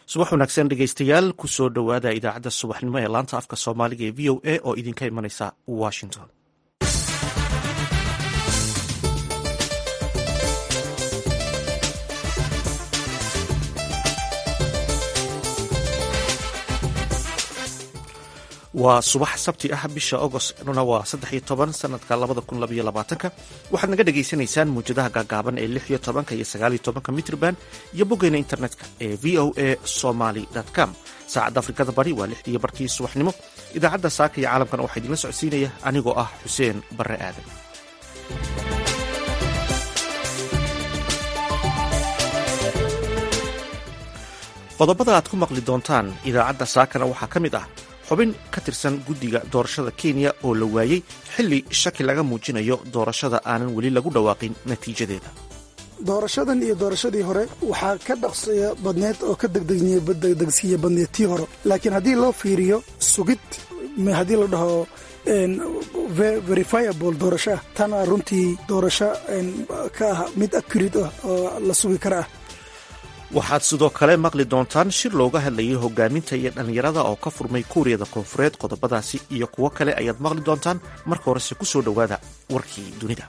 subax wanaagsan dhegeystayaal kusoo dhowaada idaacadda subaxnimo ee laanta afka soomaaliga ee v o a oo idinka imanaysa washington waa subax sabti ah bisha agostna waa saddex iyo toban sanadka labada kun labaiyo labaatanka waxaad naga dhagaysanaysaan muwjadaha gaagaaban ee lix iyo tobanka iyo sagaaliyo tobanka mitrban iyo boggeena internetka ee v o a somaly com saacadda afrikada bari waa lixdiiyo barkii subaxnimo idaacadda saaka iyo caalamkana waxaa idinla socodsiinaya anigoo ah xuseen barre aadan qodobada aad ku maqli doontaan idaacadda saakana waxaa ka mid ah xubin ka tirsan guddiga doorashada kenya oo la waayey xilli shaki laga muujinayo doorashada aanan weli lagu dhawaaqin natiijadeeda doorashadan iyo doorashadii hore waxaa ka dhaqsiya badneed oo ka degdegsiya badneed tii hore laakiin haddii loo fiiriyo sugid haddii la dhaho verifiable doorasho ah tana runtii doorasho ka ah mid accurate ah oo la sugi kara ah waxaad sidoo kale maqli doontaan shir looga hadlayay hogaaminta iyo dhallinyarada oo ka furmay kuuriyada koonfureed qodobadaasi iyo kuwo kale ayaad maqli doontaan marka horese ku soo dhowaada warkii dunida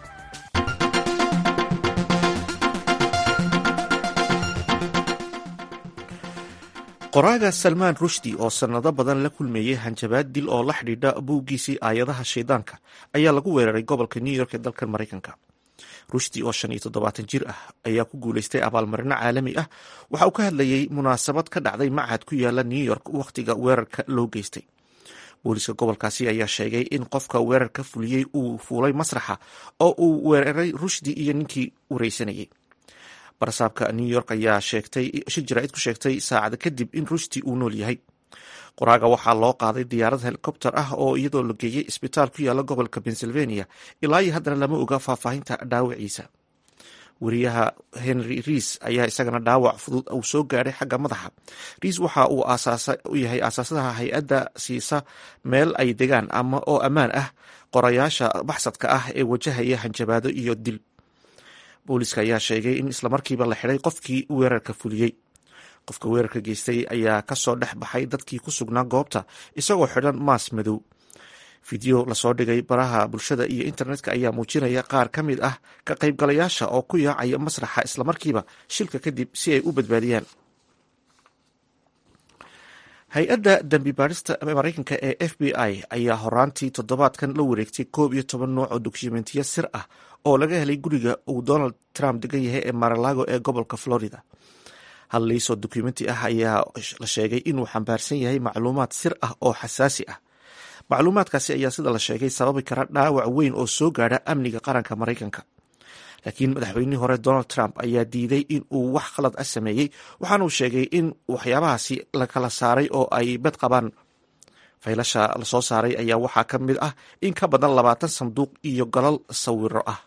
qoraaga salmaan rushdi oo sannado badan la kulmeeyey hanjabaad dil oo la xidhiidha buuggiisii aayadaha shaydaanka ayaa lagu weeraray gobolka new york ee dalkan maraykanka rushdi oo shan iyo toddobaatan jir ah ayaa ku guulaystay abaalmarino caalami ah waxa uu ka hadlayey munaasabad ka dhacday machad ku yaala new york wakhtiga weerarka loo geystay booliiska gobolkaasi ayaa sheegay in qofka weerarka fuliyey uu fuulay masraxa oo uu weeraray rushdi iyo ninkii wareysanayay barasaabka new york ayaa sheegtay shir jaraa'id ku sheegtay saacada kadib in rushdi uu nool yahay qoraaga waxaa loo qaaday diyaarad helikobter ah oo iyadoo la geeyey isbitaal ku yaala gobolka pennsylvania ilaa iyo haddana lama oga faahfaahinta dhaawaciisa wariyaha henry riis ayaa isagana dhaawac fudud uu soo gaadhay xagga madaxa riis waxa uu u yahay aasaasadaha hay-adda siisa meel ay degaan ama oo ammaan ah qorayaasha baxsadka ah ee wajahaya hanjabaado iyo dil booliiska ayaa sheegay in islamarkiiba la xidhay qofkii weerarka fuliyey qofka weerarka geystay ayaa kasoo dhex baxay dadkii ku sugnaa goobta isagoo xidhan maas madow fideo lasoo dhigay baraha bulshada iyo internetka ayaa muujinaya qaar ka mid ah ka qaybgalayaasha oo ku yaacaya masraxa islamarkiiba shilka kadib si ay u badbaadiyaan hay-adda dambi baarista maraykanka ee f b i ayaa horaantii toddobaadkan la wareegtay koob iyo toban nooc oo dokumentiya sir ah oo laga helay guriga uu donald trump degan yahay ee maralago ee gobolka florida hal liisoo dokumenti ah ayaa la sheegay inuu xambaarsan yahay macluumaad sir ah oo xasaasi ah macluumaadkaasi ayaa sida la sheegay sababi kara dhaawac weyn oo soo gaadha amniga qaranka maraykanka laakiin madaxweynihii hore donald trump ayaa diiday in uu wax khalad ah sameeyey waxaanuu sheegay in waxyaabahaasi la kala saaray oo ay bed qabaan faylasha lasoo saaray ayaa waxaa ka mid ah in ka badan labaatan sanduuq iyo galal sawiro ah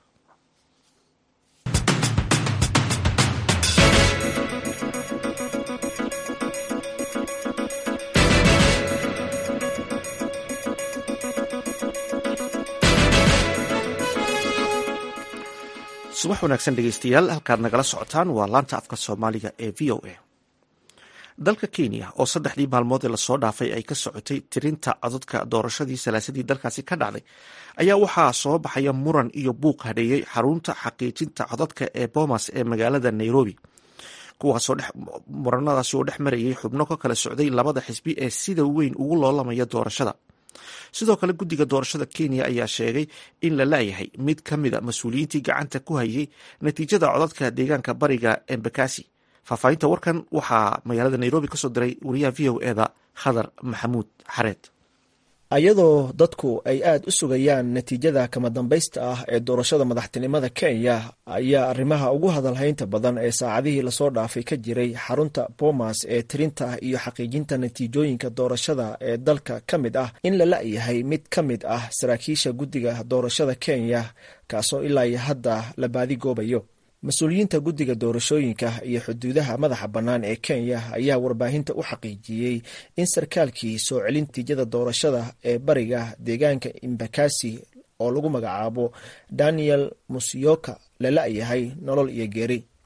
subax wanaagsan dhegeystayaal halkaad nagala socotaan waa laanta afka soomaaliga ee v o a dalka kenya oo saddexdii maalmood ee lasoo dhaafay ay ka socotay tirinta codadka doorashadii salaasadii dalkaasi ka dhacday ayaa waxaa soo baxaya muran iyo buuq hadheeyey xarunta xaqiijinta codadka ee bomas ee magaalada nairobi kuwaasoo muranadaasi oo dhex marayay xubno ka kala socday labada xisbi ee sida weyn ugu loolamaya doorashada sidoo kale guddiga doorashada kenya ayaa sheegay in la laayahay mid ka mida mas-uuliyiintii gacanta ku hayay natiijada codadka deegaanka bariga embakasi faahfaahinta warkan waxaa magaalada nairobi kasoo diray wariyaha v o eda khadar maxamuud xareed ayadoo dadku ay aada u sugayaan natiijada kama dambaysta ah ee doorashada madaxtinimada kenya ayaa arrimaha ugu hadalhaynta badan ee saacadihii lasoo dhaafay ka jiray xarunta bomas ee tirinta iyo xaqiijinta natiijooyinka doorashada ee dalka ka mid ah in la la-yahay mid ka mid ah saraakiisha guddiga doorashada kenya kaasoo ilaa iyo hadda la baadigoobayo mas-uuliyiinta guddiga doorashooyinka iyo xuduudaha madaxa bannaan ee kenya ayaa warbaahinta u xaqiijiyey in sarkaalkii soo celin natiijada doorashada ee bariga deegaanka imbakasi oo lagu magacaabo daniel musyoka la la-yahay nolol iyo geeri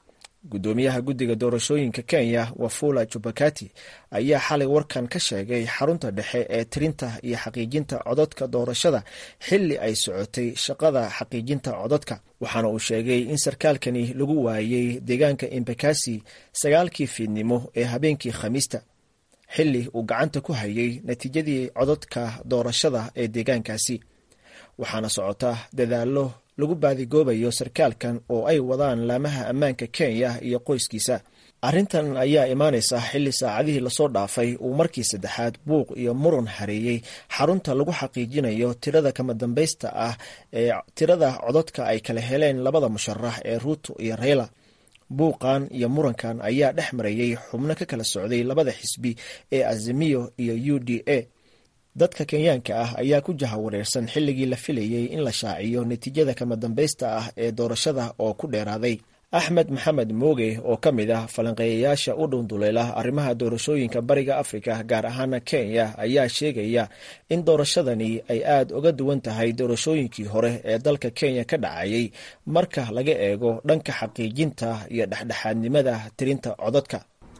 guddoomiyaha guddiga doorashooyinka kenya wafula jubakati ayaa xalay warkan ka sheegay xarunta dhexe ee tirinta iyo xaqiijinta codadka doorashada xilli ay socotay shaqada xaqiijinta codadka waxaana uu sheegay in sarkaalkani lagu waayey deegaanka embakasi sagaalkii fiidnimo ee habeenkii khamiista xilli uu gacanta ku hayay natiijadii codadka doorashada ee deegaankaasi waxaana socota dadaallo lagu baadigoobayo sarkaalkan oo ay wadaan laamaha ammaanka kenya iyo qoyskiisa arrintan ayaa imaanaysa xilli saacadihii lasoo dhaafay uu markii saddexaad buuq iyo muran hareeyey xarunta lagu xaqiijinayo tirada kama dambaysta ah ee tirada codadka ay kala heleen labada musharax ee ruuto iyo reyla buuqan iyo murankan ayaa dhex marayey xubno ka kala socday labada xisbi ee azimiyo iyo u d a dadka kenyaanka ah ayaa ku jahawareersan xilligii la filayey in la shaaciyo natiijada kama dambaysta ah ee doorashada oo ku dheeraaday axmed maxamed mooge oo ka mid ah falanqeeyayaasha u dhunduleela arrimaha doorashooyinka bariga afrika gaar ahaana kenya ayaa sheegaya in doorashadani ay aada uga duwan tahay doorashooyinkii hore ee dalka kenya ka dhacayay marka laga eego dhanka xaqiijinta iyo dhexdhexaadnimada tirinta codadka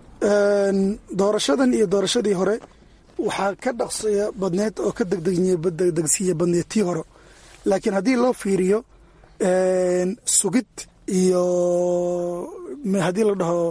doorashadan iyo doorashadii hore waxaa ka dhaqsiya badneed oo ka degdegsiiya badneed tii hore laakiin haddii loo fiiriyo sugid iyo haddii la dhaho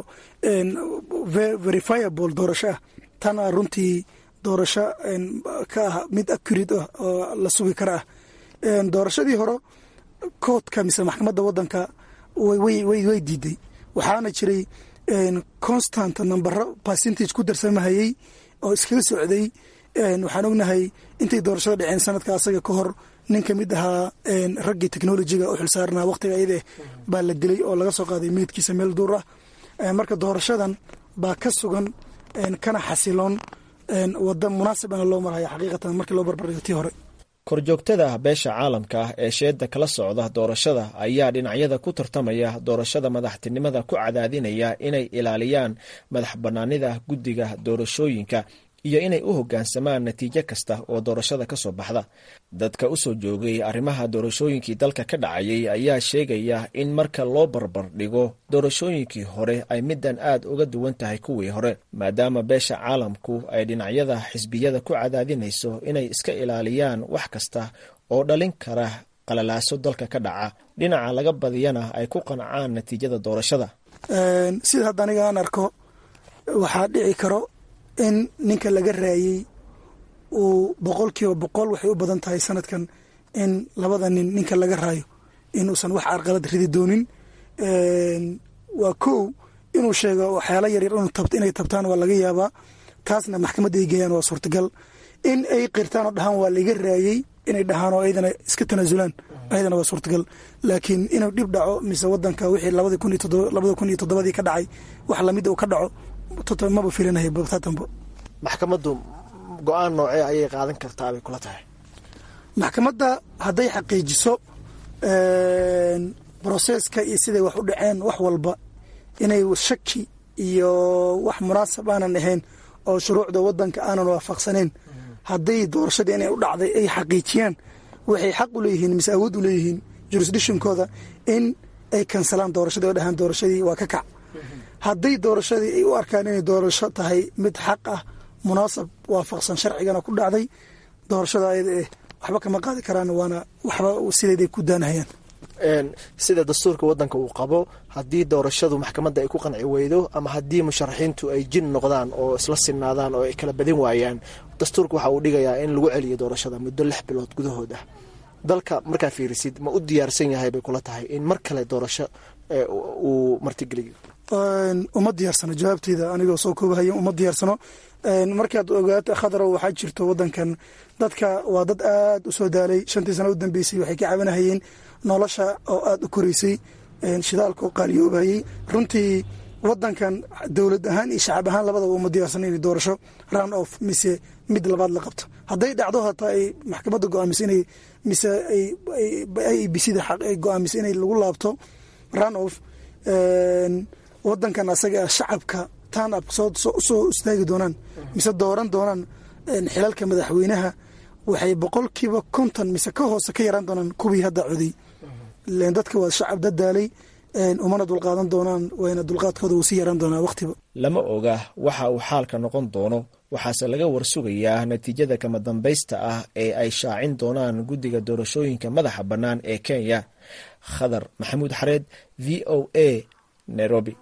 verifiable doorasho ah tan a runtii doorasho ka ah mid accurate ah oo la sugi kara ah doorashadii hore koodka mise maxkamadda waddanka way diiday waxaana jiray constant nambaro percentage ku darsamahayey oo iskaga socday waxaan ognahay intay doorashada dhaceen sanadka asaga ka hor nin ka mid ahaa raggii technolojiga u xilsaarnaa waqtiga iyadeh baa la dilay oo laga soo qaaday meydkiisa meel duur ah marka doorashadan baa ka sugan kana xasiloon wada munaasibana loo marhaya xaqiiqatan markii loo barbardhigo tii hore korjoogtada beesha caalamka ee sheeda kala socda doorashada ayaa dhinacyada ku tartamaya doorashada madaxtinimada ku cadaadinaya inay ilaaliyaan madax bannaanida guddiga doorashooyinka iyo inay u hoggaansamaan natiijo kasta oo doorashada ka soo baxda dadka u soo joogay arrimaha doorashooyinkii dalka ka dhacayay ayaa sheegaya in marka loo barbar dhigo doorashooyinkii hore ay middan aad uga duwan tahay kuwii hore maadaama beesha caalamku ay dhinacyada xisbiyada ku cadaadinayso inay iska ilaaliyaan wax kasta oo dhalin kara qalalaaso dalka ka dhaca dhinaca laga badiyana ay ku qancaan natiijada doorashada sida hadda aniga aan arko waxaa dhici karo in ninka laga raayey uu boqol kiiba boqol waxay u badan tahay sanadkan in labada nin ninka laga raayo inuusan wax carqalad ridi doonin waa kow inuu sheego waxyaala yaryar inay tabtaan waa laga yaabaa taasna maxkamadda ay geeyaan waa suurtagal in ay qirtaan oo dhahaan waa laiga raayey inay dhahaan oo ayadana iska tanaasulaan ayadana waa suurtagal laakiin inuu dhib dhaco mise wadanka wixii labada kun iyo toddobadii ka dhacay wax lamid uu ka dhaco maba filinaya babtatanbo maxkamaddu go-aan noocee ayay qaadan kartaa bay kula tahay maxkamadda hadday xaqiijiso broseska iyo siday wax u dhaceen wax walba inay shaki iyo wax munaasab aanan ahayn oo shuruucda wadanka aanan waafaqsaneyn hadday doorashadii inay u dhacday ay xaqiijiyaan waxay xaq u leeyihiin mise awood u leeyihiin jurisdictionkooda in ay kansalaan doorashadii oo dhahaan doorashadii waa ka kac hadday doorashadii ay u arkaan inay doorasho tahay mid xaq ah munaasab waafaqsan sharcigana ku dhacday doorashada ayada eh waxba kama qaadi karaan waana waxba sideeday ku daanahayaan sida dastuurka wadanka uu qabo haddii doorashadu maxkamadda ay ku qanci weydo ama haddii musharaxiintu ay jin noqdaan oo isla sinaadaan oo ay kala badin waayaan dastuurka waxa uu dhigayaa in lagu celiyo doorashada muddo lix bilood gudahood ah dalka markaa fiirisid ma u diyaarsan yahay bay kula tahay in mar kale doorasho uu martigeliyo uma diyaarsano jawaabteyda anigoo soo koobahaya uma diyaarsano markaad ogaato khadrow waxaa jirto wadankan dadka waa dad aad u soo daalay shantii sana u dambeysay waxay ka cabanahayeen nolosha oo aada u koreysay shidaalka oo qaaliyoobayey runtii wadankan dowlad ahaan iyo shacab ahaan labadaba uma diyaarsano inay doorasho run off mise mid labaad la qabto hadday dhacdo hataa ay maxkamadda go-aamiso inay mise i b c da ay go-aamiso inay lagu laabto run off wadankan asaga shacabka tan ab soo istaagi doonaan mise dooran doonaan xilalka madaxweynaha waxay boqolkiiba konton mise ka hoose ka yaraan doonaan kuwii hadda coday dadka waa shacab dadaalay umana dulqaadan doonaan wayna dulqaadkooda uu sii yaraan doonaa waqtiba lama oga waxa uu xaalka noqon doono waxaase laga warsugayaa natiijada kama dambaysta ah ee ay shaacin doonaan guddiga doorashooyinka madaxa bannaan ee kenya khadar maxamuud xareed v o a nairobi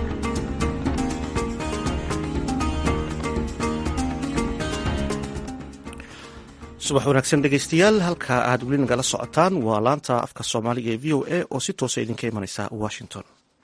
subax wanaagsan dhegeystayaal halka aad weli nagala socotaan waa laanta afka soomaaliga ee v o a oo si toosa idinka imaneysa washington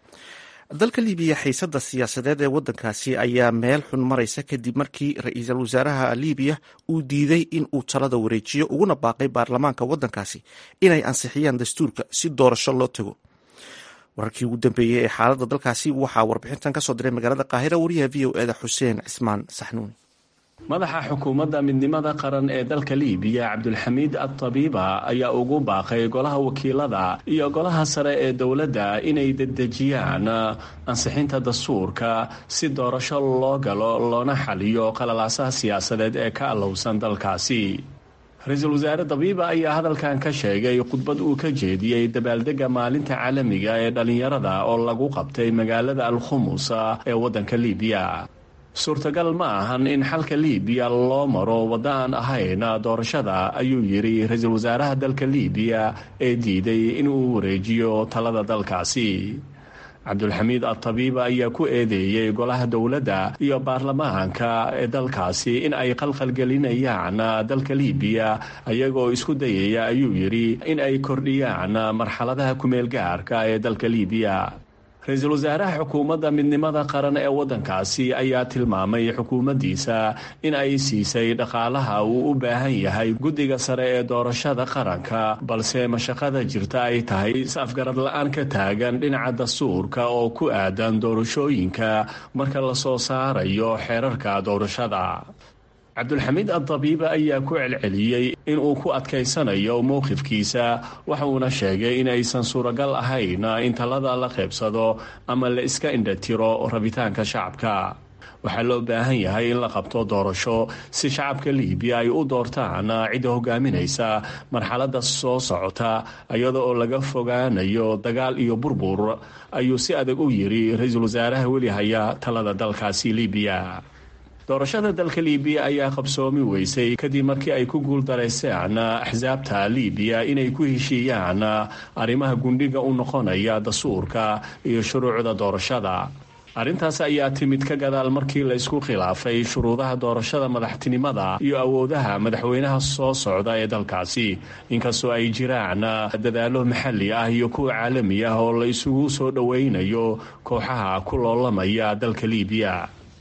dalka libiya xiisada siyaasadeed ee wadankaasi ayaa meel xun maraysa kadib markii ra-iisul wasaaraha libiya uu diiday in uu talada wareejiyo uguna baaqay baarlamaanka wadankaasi inay ansixiyaan dastuurka si doorasho loo tago wararkii ugu dambeeyey ee xaalada dalkaasi waxaa warbixintan kasoo diray magaalada qaahira wariyaha v o eda xuseen cismaan saxnuuni madaxa xukuumadda midnimada qaran ee dalka liibiya cabdulxamiid adtabiiba ayaa ugu baaqay golaha wakiilada iyo golaha sare ee dowladda inay dedejiyaan ansixinta dastuurka si doorasho loo galo loona xaliyo qalalaasaha siyaasadeed ee ka allowsan dalkaasi ra-iisul wasaare dabiiba ayaa hadalkan ka sheegay khudbad uu ka jeediyey dabaaldega maalinta caalamiga ee dhallinyarada oo lagu qabtay magaalada alkhumus ee waddanka liibiya suurtagal ma ahan in xalka liibiya loo maro waddo aan ahayn doorashada ayuu yidhi ra-iisul wasaaraha dalka liibiya ee diiday inuu wareejiyo talada dalkaasi cabdulxamiid adtabiiba ayaa ku eedeeyey golaha dowladda iyo baarlamaanka ee dalkaasi in ay qalqalgelinayaan dalka liibiya ayagoo isku dayaya ayuu yidhi in ay kordhiyaan marxaladaha kumeel gaarka ee dalka liibiya ra-iisul wasaaraha xukuumadda midnimada qaran ee waddankaasi ayaa tilmaamay xukuumaddiisa in ay siisay dhaqaalaha uu u baahan yahay guddiga sare ee doorashada qaranka balse mashaqada jirta ay tahay is-afgarad la-aan ka taagan dhinaca dastuurka oo ku aadan doorashooyinka marka la soo saarayo xeerarka doorashada cabdulxamiid addabiiba ayaa ku celceliyey inuu ku adkaysanayo mowqifkiisa waxuuna sheegay in aysan suuragal ahayn in talada la qaybsado ama la iska indhatiro rabitaanka shacabka waxaa loo baahan yahay in la qabto doorasho si shacabka liibiya ay u doortaan cidda hogaaminaysa marxaladda soo socota iyada oo laga fogaanayo dagaal iyo burbur ayuu si adag u yidhi ra-iisul wasaaraha weli haya talada dalkaasi liibiya doorashada dalka liibiya ayaa qabsoomi weysay kadib markii ay ku guuldarayseen axsaabta liibiya inay ku heshiiyaan arrimaha gundhiga u noqonaya dastuurka iyo shuruucda doorashada arrintaas ayaa timid ka gadaal markii la isku khilaafay shuruudaha doorashada madaxtinimada iyo awoodaha madaxweynaha soo socda ee dalkaasi inkastoo ay jiraan dadaallo maxalli ah iyo kuwa caalami ah oo la isugu soo dhoweynayo kooxaha ku loolamaya dalka liibiya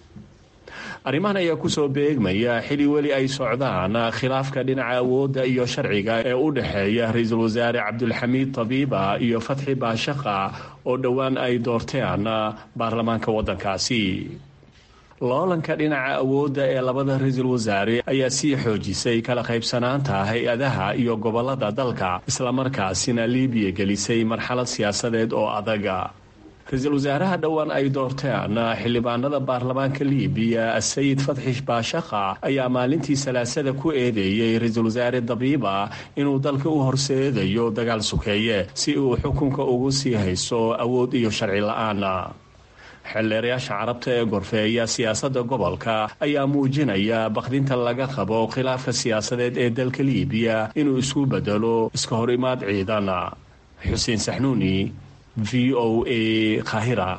arrimahan ayaa kusoo beegmaya xili weli ay socdaan khilaafka dhinaca awoodda iyo sharciga ee u dhexeeya ra-iisul wasaare cabdulxamiid tabiiba iyo fatxi baashaqa oo dhowaan ay doorteen baarlamaanka waddankaasi loolanka dhinaca awoodda ee labada ra-iisul wasaare ayaa sii xoojisay kala qaybsanaanta hay-adaha iyo gobolada dalka islamarkaasina liibiya gelisay marxalad siyaasadeed oo adaga ra-iisul wasaaraha dhowaan ay doorteen xildhibaanada baarlamaanka liibiya sayid fatxi baashaqa ayaa maalintii salaasada ku eedeeyey ra-iisul wasaare dabiiba inuu dalka u horseedayo dagaal sukeeye si uu xukunka ugu sii hayso awood iyo sharci la-aan xeelleerayaasha carabta ee gorfeeya siyaasadda gobolka ayaa muujinaya bakdinta laga qabo khilaafka siyaasadeed ee dalka liibiya inuu isku bedelo iska hor imaad ciidan xuseen saxnuuni v o a kahira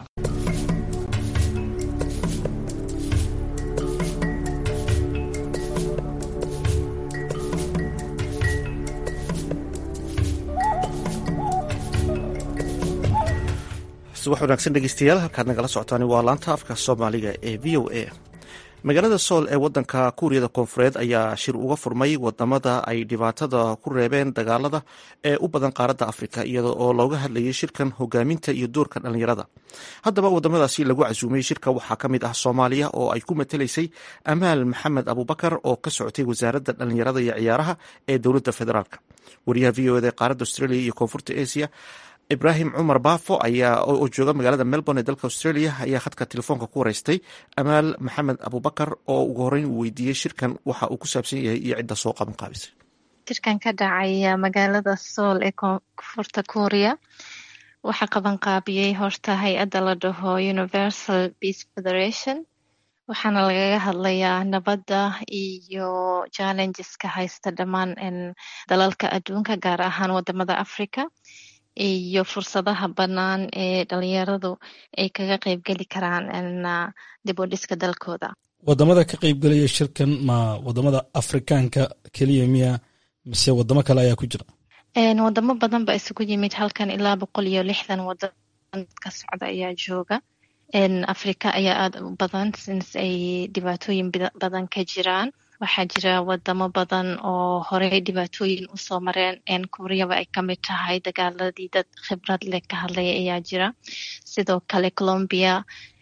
subax wanaagsan dhegeystayaal halkaad nagala socotaan waa laanta afka soomaaliga ee v o a magaalada sool ee wadanka kuuriyada koonfureed ayaa shir uga furmay wadamada ay dhibaatada ku reebeen dagaalada ee u badan qaaradda afrika iyada oo looga hadlayay shirkan hogaaminta iyo doorka dhallinyarada haddaba wadamadaasi lagu casuumay shirka waxaa ka mid ah soomaaliya oo ay ku matalaysay amaal maxamed abubakar oo ka socotay wasaaradda dhallinyarada iyo ciyaaraha ee dowladda federaalk wariyaha v o ed ee qaaradda australia iyo koonfurta asia ibraahim cumar baafo ayaa oo jooga magaalada melbourne ee dalka australia ayaa khadka telefoonka ku wareystay amaal maxamed abubakar oo ugu horeyn uu weydiiyey shirkan waxa uu ku saabsan yahay iyo cidda soo qaban qaabisay shirkan ka dhacay magaalada sool ee koonfurta kuuriya waxaa qabanqaabiyey horta hay-adda la dhaho universal peace federation waxaana lagaga hadlayaa nabadda iyo challengeska haysta dhammaan dalalka adduunka gaar ahaan wadamada africa iyo fursadaha bannaan ee dhalinyaradu ay kaga qeybgeli karaan dib u dhiska dalkooda wadamada ka qeybgelaya shirkan ma wadamada afrikaanka keliya miya mise wadamo kale ayaa ku jira wadamo badan ba isugu yimid halkan ilaa boqol iyo lixdan wadan ka socda ayaa jooga africa ayaa aada u badan since ay dhibaatooyin badan ka jiraan waxaa jira wadamo badan oo horey dhibaatooyin usoo mareen kuuriyaba ay kamid tahay dagaaladii dad khibrad leh ka hadlaya ayaa jira sidoo kale colombia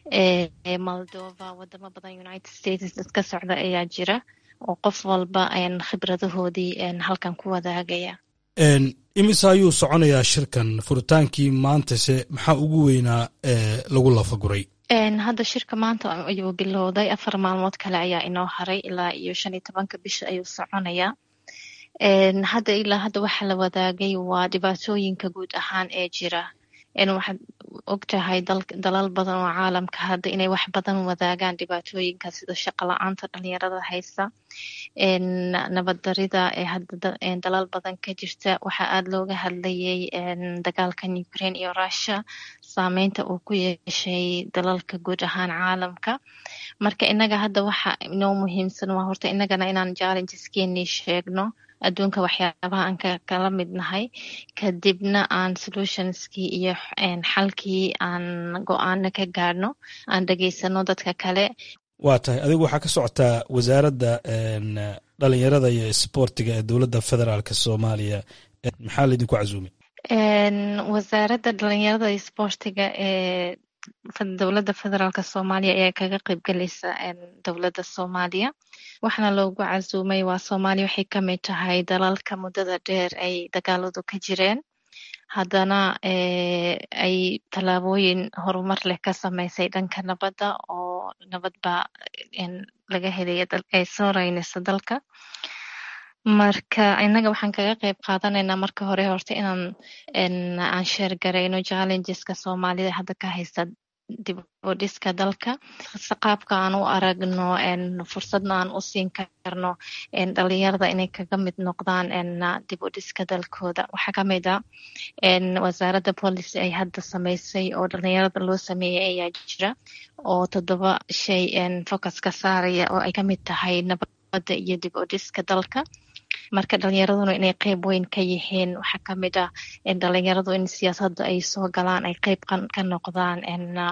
moldova wadamo badan united states dadka socda ayaa jira oo qof walba khibradahoodii halkan ku wadaagaya imise ayuu soconayaa shirkan furitaankii maantase maxaa ugu weynaa lagu lafaguray hadda shirka maanta ayuu bilowday afar maalmood kale ayaa inoo haray ilaa iyo shan iyo tobanka bisha ayuu soconayaa hadda ilaa hadda waxaa la wadaagay waa dhibaatooyinka guud ahaan ee jira waxaad og tahay dalal badan oo caalamka hadda inay wax badan wadaagaan dhibaatooyinka sida shaqo la-aanta dhalinyarada haysta nabaddarida ee hadda dalal badan ka jirta waxaa aada looga hadlayay dagaalkan ukraine iyo russia saameynta uu ku yeeshay dalalka guud ahaan caalamka marka inaga hadda waxa inoo muhiimsan waa horta inagana inaan challengeskenii sheegno adduunka waxyaabaha aan kala mid nahay kadibna aan solutionskii iyo xalkii aan go-aana ka gaadhno aan dhegeysano dadka kale waa tahay adigu waxaa ka socotaa wasaaradda dhalinyarada iyo isboortiga ee dowladda federaalk soomaaliya maxaa laydinku casuumay wasaaradda dhalinyarada iyo isboortiga ee dowladda federaalk soomaaliya ayaa kaga qeybgelaysa dowladda soomaaliya waxaana loogu casuumay waa soomaaliya waxay kamid tahay dalalka muddada dheer ay dagaaladu ka jireen haddana ay tallaabooyin horumar leh ka sameysay dhanka nabadda oo nabad baa laga helaya ay soo reynaysa dalka marka innaga waxaan kaga qeyb qaadanaynaa marka hore horta inaan aan sheergarayno challengeska soomaalida hadda ka haysta dib u dhiska dalka qaabka aan u aragno fursadna aan u siin karno dhalinyarada inay kaga mid noqdaan dib u dhiska dalkooda waxaa kamid a wasaaradda policy ay hadda sameysay oo dhalinyarada loo sameeyey ayaa jira oo toddoba shay focus ka saaraya oo ay kamid tahay nabadda iyo dib u dhiska dalka marka dhalinyaraduna inay qeyb weyn ka yihiin waxaa kamid ah dhalinyaradu in siyaasadda ay soo galaan ay qeyb ka noqdaan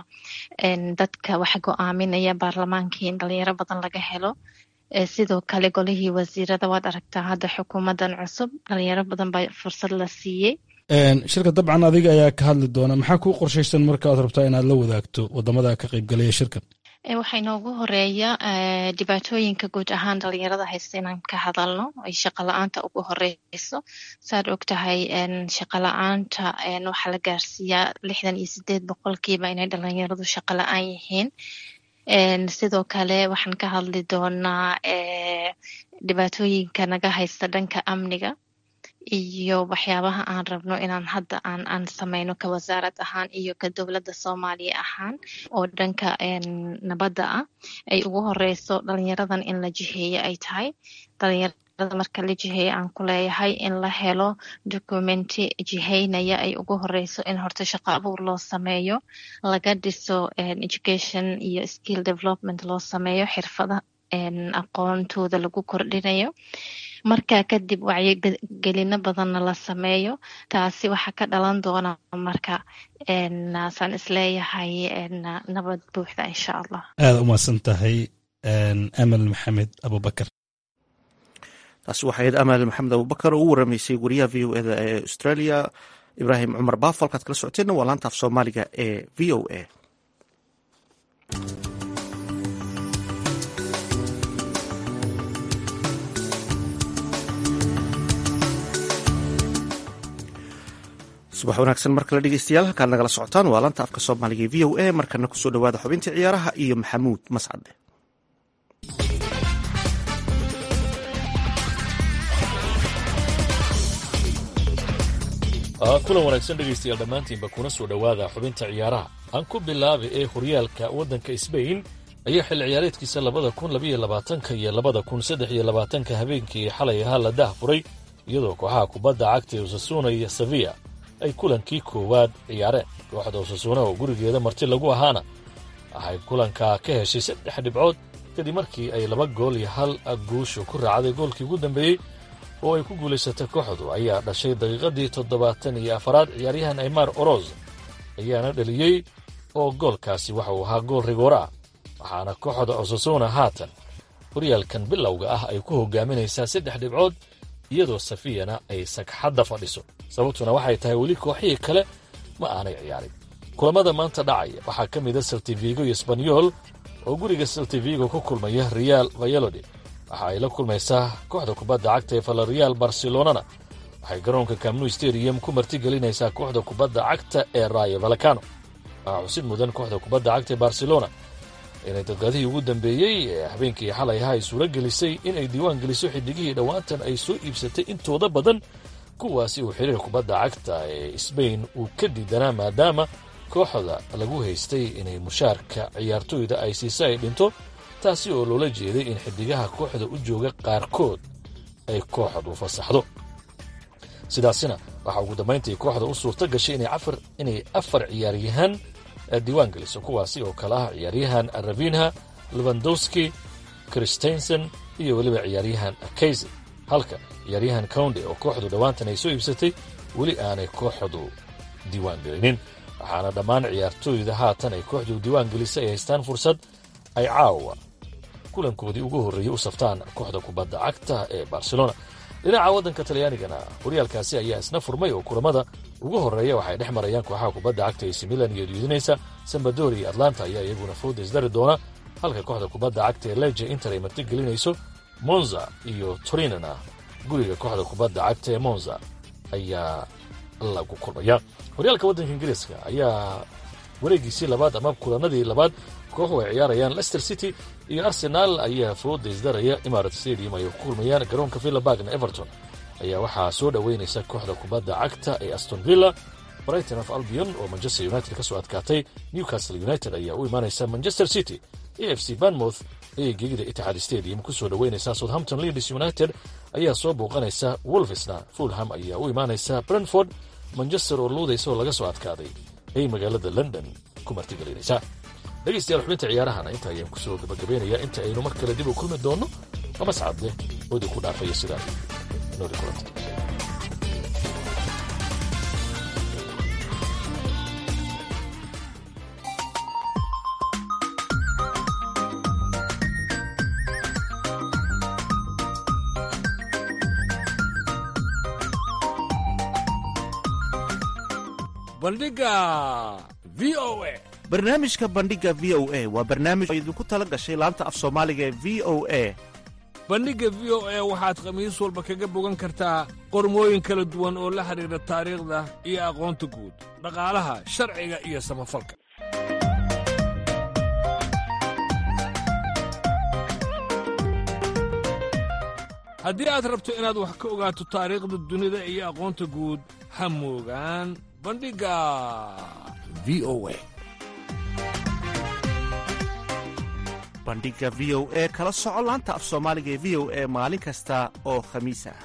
dadka wax go-aaminaya baarlamaankii in dhalinyaro badan laga helo sidoo kale golihii wasiirada waad aragtaa hadda xukuumadan cusub dhalinyaro badan baa fursad la siiyey shirka dabcan adiga ayaa ka hadli doona maxaa kuu qorshaysan marka aad rabtaa inaad la wadaagto wadamada ka qeybgalaya shirkan waxaa inoogu horeeya dhibaatooyinka guud ahaan dhalinyarada haysta inaan ka hadalno ay shaqo la-aanta ugu horeyso saad og tahay shaqo la-aanta waxaa la gaarsiiyaa lixdan iyo sideed boqolkiiba inay dhalinyaradu shaqo la-aan yihiin sidoo kale waxaan ka hadli doonaa dhibaatooyinka naga haysta dhanka amniga iyo waxyaabaha aan rabno inaan hadda aan aan sameyno ka wasaarad ahaan iyo ka dowladda soomaaliya ahaan oo dhanka nabadda ah ay ugu horeyso dhalinyaradan in la jiheeye ay tahay dhalinyarada marka la jiheeye aan ku leeyahay in la helo documenti jiheynaya ay ugu horeyso in horta shaqo abuur loo sameeyo laga dhiso education iyo skill development loo sameeyo xirfada aqoontooda lagu kordhinayo markaa kadib wacyigelino badanna la sameeyo taasi waxaa ka dhalan doona marka saan isleeyahay nabad buuxda insha allah aada umahadsan tahay amal maxamed abubakar taasi waxay ahayd amal maxamed abubakar oo u waramaysay wariyaha v o eda ee australia ibraahim cumar baaf halkaad kala socoteenna waa laanta af soomaaliga ee v o a subax wanaagsan mar kale dhegeystayaal halkaad nagala socotaan waa laanta afka soomaaliga e v o a markana kusoo dhawaada xubintii ciyaaraha iyo maxamuud mascade kulan wanaagsan dhegaystayaal dhammaantiinba kuna soo dhowaada xubinta ciyaaraha aan ku bilaabay ee horyaalka waddanka sbain ayaa xilli ciyaareedkiisa labada kun labaiyo labaatanka iyo labada kun saddex iyo labaatanka habeenkii xalay ahaa la dah furay iyadoo kooxaha kubadda cagta ee osasuna iyo sevilla ay kulankii koowaad ciyaareen kooxda osasuna oo gurigeeda marti lagu ahaana waxay kulankaa ka heshay saddex dhibcood kadib markii ay laba gool iyo hal guushu ku raacday goolkii ugu dambeeyey oo ay ku guulaysatay kooxdu ayaa dhashay daqiiqadii toddobaatan iyo afaraad ciyaaryahan aymar oroz ayaana dhaliyey oo goolkaasi waxa uu ahaa gool rigoora ah waxaana kooxda osasuna haatan horyaalkan bilowga ah ay ku hogaaminaysaa saddex dhibcood iyadoo safiyana ay sagxadda fadhiso sababtuna waxay tahay weli kooxihii kale ma aanay ciyaarin kulamada maanta dhacaya waxaa ka mida saltivigo iyo sbanyol oo guriga saltivigo ku kulmaya real vayalode waxa ay la kulmaysaa kooxda kubadda cagta ee valerial barcelonana waxay garoonka camnu stadium ku martigelinaysaa kooxda kubadda cagta ee rayo valacano waxaa xusid mudan kooxda kubadda cagta ee barcelona inay dadqadihii ugu dambeeyey ee habeenkii xalay ahaa ay suuro gelisay inay diiwaan geliso xidigihii dhowaantan ay soo iibsatay intooda badan kuwaasi uu xiriir kubadda cagta ee sbain uu ka diidanaa maadaama kooxda lagu haystay inay mushaarka ciyaartooyda ay siisa ay dhinto taasi oo loola jeeday in xidigaha kooxda u jooga qaarkood ay kooxdu fasaxdo sidaasina waxaa ugu dambayntii kooxda u suurto gashay inay afar ciyaaryahaan diiwaan geliso kuwaasi oo kale ah ciyaaryahan ravinha levandowski christensen iyo weliba ciyaaryahan kayse halka ciyaaryahan counde oo kooxdu dhowaantan ay soo iibsatay weli aanay kooxdu diiwaan gelinin waxaana dhammaan ciyaartooyda haatan ay kooxdu diiwaan gelisay ay haystaan fursad ay caawa kulankoodii ugu horreeyey u saftaan kooxda kubadda cagta ee barcelona dhinaca waddanka talyaanigana horyaalkaasi ayaa isna furmay oo kulamada ugu horreeya waxay dhex marayaan kooxaha kubadda cagta ee similan iyo diidinaysa sambadori iyo atlanta ayaa iyaguna fooda isdari doona halka kooxda kubadda cagta ee leje inter ay martigelinayso monza iyo torinana guriga kooxda kubadda cagta ee monza ayaa lagu kulmaya horyaalka waddanka ingiriiska ayaa wareegiisii labaad ama kulanadii labaad kooxu ay ciyaarayaan lester city iyo arsenaal ayaa fooda isdaraya imarat stadium ay ku kulmayaan garoonka villabargna everton ayaa waxaa soo dhoweynaysa kooxda kubadda cagta ee aston villa brighton of albion oo manchester united ka soo adkaatay newcastle united ayaa u imaanaysa manchester city a f c banmouth ayay gegida itixaad stadium ku soo dhoweynaysaa southampton leaders united ayaa soo bouqanaysa wolvesna fulham ayaa u imaanaysa brentford manchester oo luudaysa oo laga soo adkaaday ayay magaalada london ku martigelinaysaa dhegaystayaal xubinta ciyaarahana inta ayaan ku soo gabagabeynayaa inta aynu mar kale dib u kulmi doonno amascadde oodii ku dhaafaya sidaa nooli kulanta bandhiga v o a barnaamijka bandhiga v o a waa barnaamij oo idinku tala gashay laanta af soomaaliga ee v o a bandhigga v o a waxaad khamiis walba kaga bogan kartaa qormooyin kala duwan oo la xidhiidha taariikhda iyo aqoonta guud dhaqaalaha sharciga iyo samafalka haddii aad rabto inaad wax ka ogaato taariikhda dunida iyo aqoonta guud ha moogaan bandhigga v o a bandhiga v o e kala soco laanta af soomaaliga ee v o e maalin kasta oo khamiis ah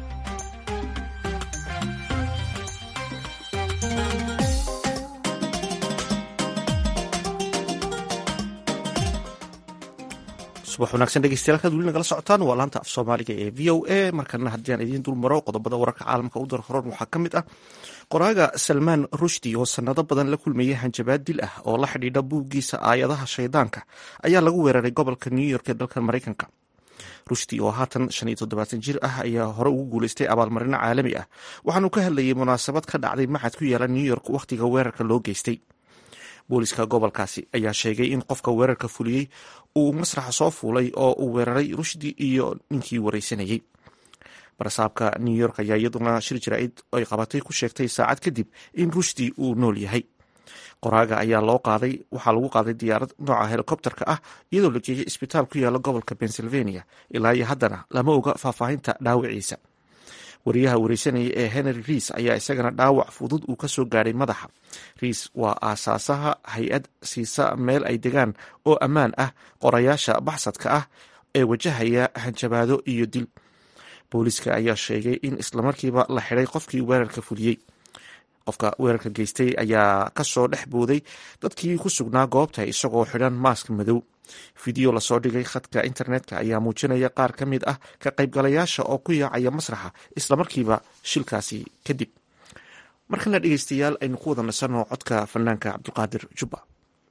subax wanaagsan dhegeystayaal kaad weli nagala socotaan waa laanta af soomaaliga ee v o a markana haddii aan idiin dul maro qodobada wararka caalamka u dar horan waxaa ka mid ah qoraaga salmaan rushdi oo sanado badan la kulmayay hanjabaad dil ah oo la xidhiidha buuggiisa aayadaha shaydaanka ayaa lagu weeraray gobolka new york ee dalka maraykanka rushdi oo haatan shan iyo toddobaatan jir ah ayaa hore ugu guuleystay abaalmarino caalami ah waxaanu ka hadlayay munaasabad ka dhacday maxad ku yaala new york wakhtiga weerarka loo geystay booliska gobolkaasi ayaa sheegay in qofka weerarka fuliyey uu masraxa soo fuulay oo uu weeraray rushdi iyo ninkii wareysanayey barasaabka new york ayaa iyaduna shir jaraa'id ay qabatay ku sheegtay saacad kadib in rushdi uu nool yahay qoraaga ayaa loo qaaday waxaa lagu qaaday diyaarad nooca helikobterka ah iyadoo la geeyay isbitaal ku yaala gobolka pennsylvania ilaa iyo haddana lama oga faahfaahinta dhaawiciisa wariyaha wareysanaya ee henry riis ayaa isagana dhaawac fudud uu kasoo gaadhay madaxa riis waa aasaasaha hay-ad siisa meel ay degaan oo ammaan ah qorayaasha baxsadka ah ee wajahaya hanjabaado iyo dil booliiska ayaa sheegay in islamarkiiba la xidhay qofkii weerarka fuliyey qofka weerarka geystay ayaa kasoo dhex booday dadkii ku sugnaa goobta isagoo xidhan maask madow fideyo lasoo dhigay khadka internetka ayaa muujinaya qaar ka mid ah ka qaybgalayaasha oo ku yaacaya masraxa islamarkiiba shilkaasi kadib markana dhegeystayaal aynu ku wada nasanno codka fanaanka cabdulqaadir jubba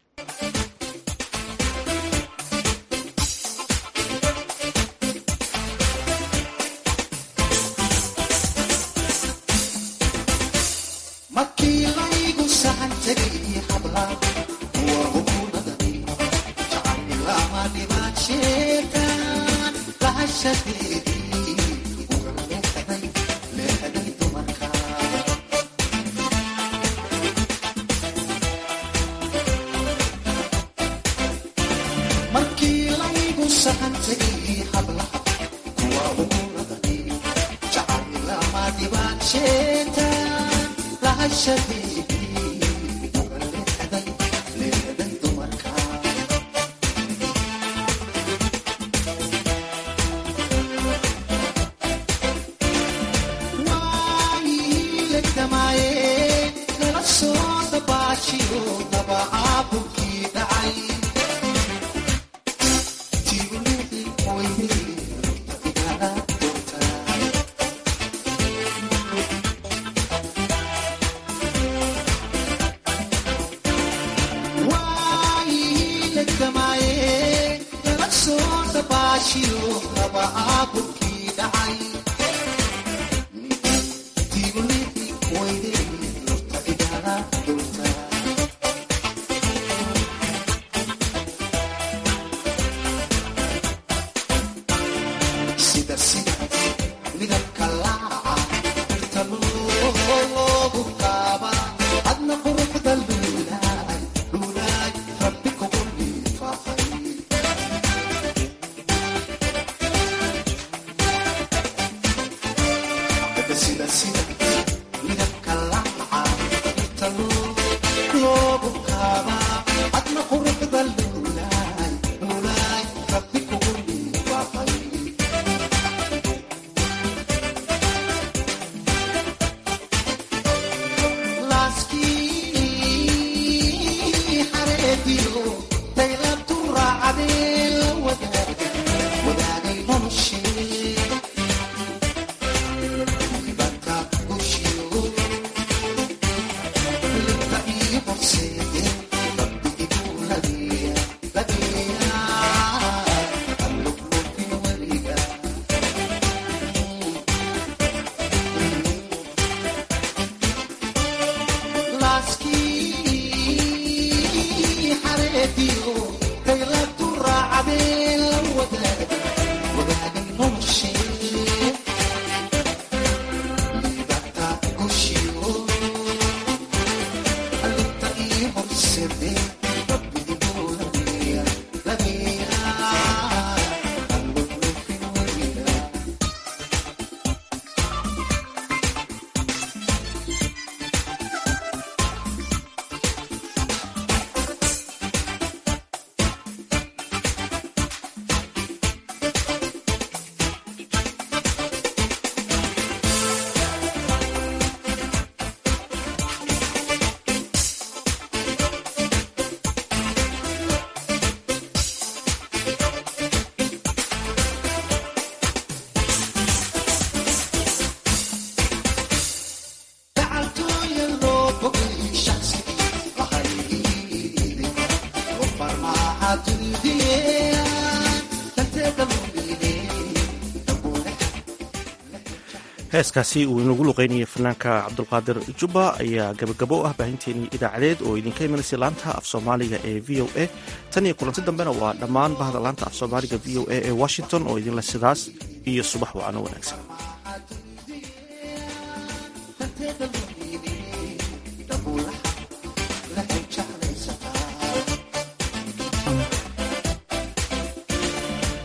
heeskaasi uu inagu luqeynayay fanaanka cabdulqaadir jubba ayaa gabagabo u ah baahinteenii idaacadeed oo idinka imanaysa laanta af soomaaliga ee v o a tan iyo kulanti dambena waa dhammaan bahda laanta af soomaaliga v o a ee washington oo idinle sidaas iyo subax wacano wanaagsan